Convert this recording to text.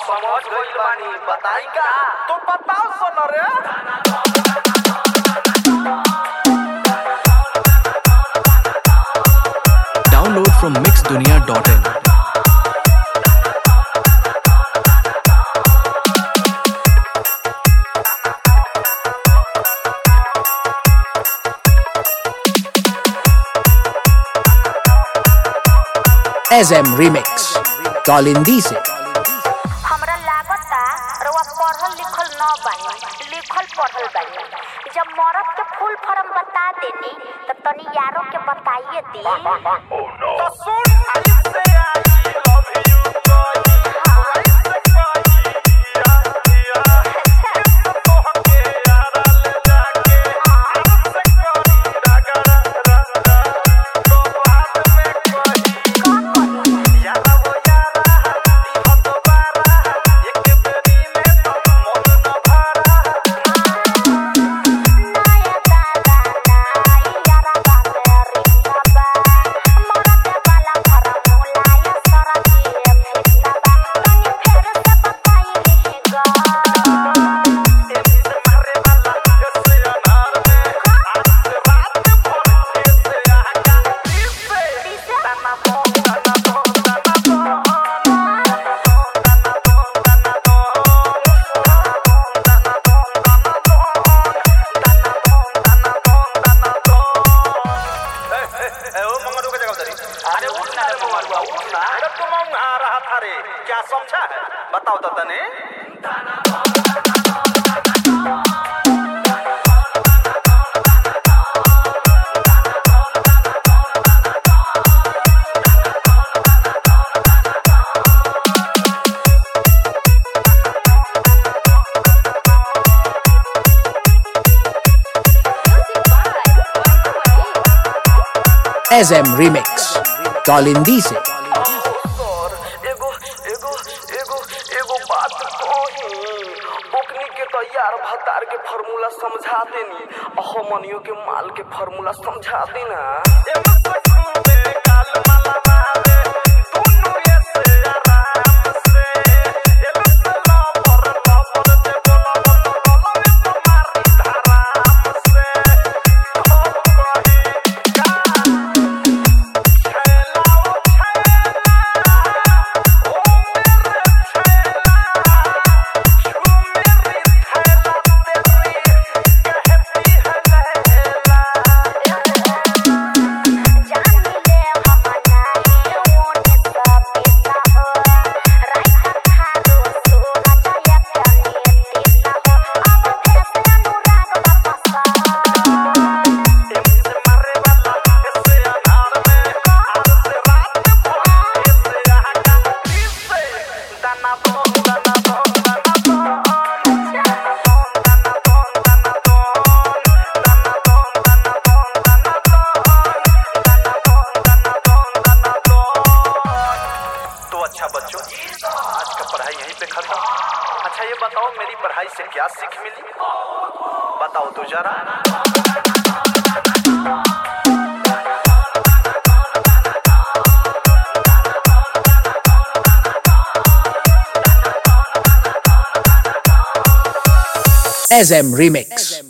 समझ गइल बानी बताई का तो बताओ सुन रे Download from mixdunia.in. SM Remix. Kalindi se. हमरा लागता रउआ पढ़ल लिखल न बानी लिखल पढ़ल बानी जब मरद के फुल फॉर्म बता देनी त तनी यारो के बताइए दी तो सुन ऐसे आई लव यू कही ऐसे कही या या किस तो हके यारा ले जाके ऐसे करी रगड़ा रगड़ा तो बाद में कही यारा वो यारा दी हो दोबारा एक बेरी में तो मन न भरा नया दादा नाई यारा बाते रिश्ता मरद वाला फॉर्मूला या सारा के फिस्ता तनी फेर से बताइए गा एमसे मारे वाला ऐसे अनार में आज से रात भर ऐसे आका इससे तना दो तना दो तना दो अरे उठ ना रे मंगरुआ उठ ना अरे तुम आ रहा था रे क्या समझा है बताओ तो तने SM Remix. Kalindi se. सर एगो एगो एगो एगो बात कही ओकनी के तो यार भतार के फार्मूला समझा देनी अहो मनियो के माल के फार्मूला समझा देना एमे सखू में गाल माला मारे दोनों ऐसे आराम से एलो से लवर लवर जे बोला तो बोला में तो मारी धराम से ओ कही का छैला ओ छैला ओ मेरे छैला छू मेरी थैला तेरी कहती है लैला जान ले हम नाई ओने सब पिता हो राइट थारो सूरज या कने तीता हो अब भेस अनुराग वापस एमसे मारे वाला ऐसे अनार में आज से रात भर ऐसे आका इससे दाना दो दाना दो दाना दो दाना दो दाना दो दाना दो दाना दो दाना दो दाना दो दाना दो दाना दो तो अच्छा बच्चों आज का पढ़ाई यहीं पे खत्म अच्छा ये बताओ मेरी पढ़ाई से क्या सीख मिली बताओ तो जरा SM Remix.